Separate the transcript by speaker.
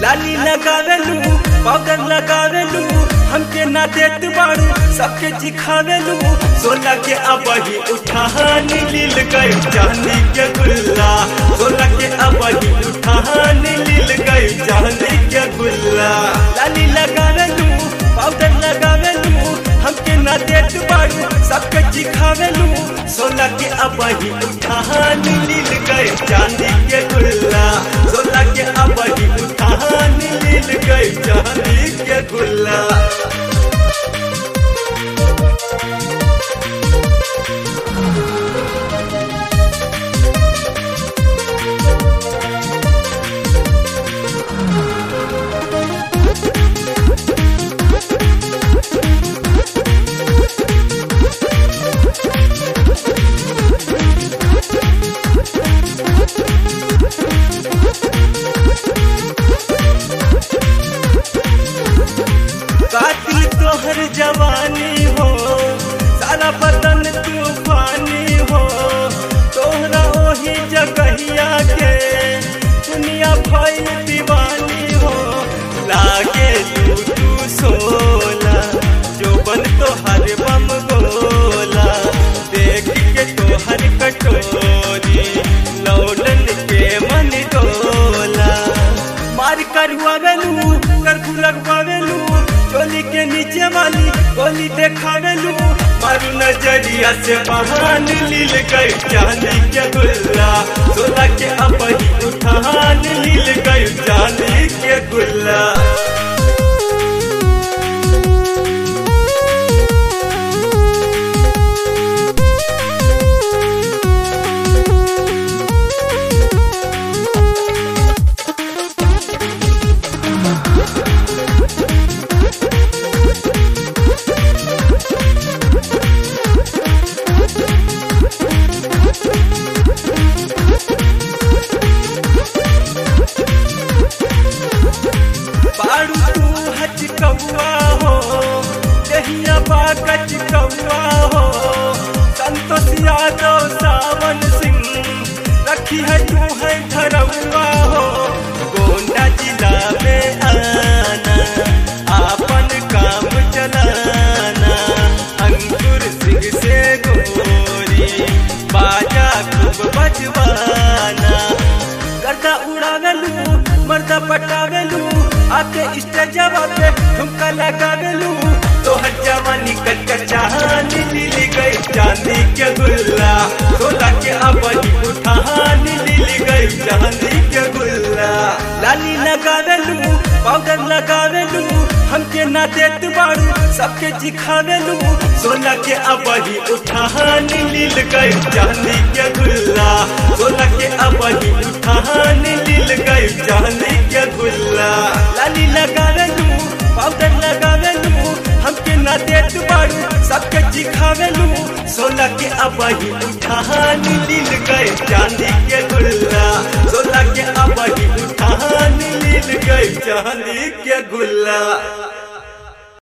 Speaker 1: लाली लगावेलू पाउडर लगावेलू हमके ना देत बाड़ू सबके चिखावेलू सोलह के अबही उठान लील गई चांदी के गुल्ला सोलह के अबही उठान लील गई चांदी के गुल्ला लाली लगावेलू पाउडर लगावेलू हमके ना देत बाड़ू सबके चिखावेलू सोलह के अबही उठान लील गई चांदी के गुल्ला सोलह के अबही उठान लील गई चांदी के गुल्ला कातिल तोहर जवानी हो सारा बदन तूफानी हो तोहरा ओही जगहिया के दुनिया भइल दीवानी हो लागे तू तू सोला जो बन तोहर बम गोला देख के तोहर कटोरी लौटन के मन डोला मार करुआवेलू करफू लगवावेलू चोली के नीचे वाली गोली देखावेलू मारू नजरिया से बहान लील गई चांदी के गुल्ला सोला के अपनी उठान लील गई चांदी के गुल्ला बारू तू हच कौआ हो दहिया बागच कौआ हो संतोष यादव सावन सिंह रखी है तू है धरौआ हो गोंडा जिला में आना आपन काम चलाना अंकुर सिंह से गोरी बाजा खूब बजवाना गर्दा उड़ावेलू मर्दा पटावेलू आके स्टेजवा पे ठुमका लगावेलू तोहर जवानी कच्चा चांदी लीली गई चांदी के गुल्ला सोला के अपनी उठान लीली गई चांदी के गुल्ला लाली लगावेलू पाउडर लगावेलू हमके ना देत बाड़ू सबके चिखावेलू सोला के अबही उठान लील गई चांदी के गुल्ला सोला के अबही उठान लील गई चांदी के गुल्ला लाली लगावेलू पाउडर लगावेलू हमके ना देत बाड़ू सबके चिखावेलू सोला के अबही उठान लील गई चांदी के गुल्ला सोला के अबही उठान लील गई चांदी के गुल्ला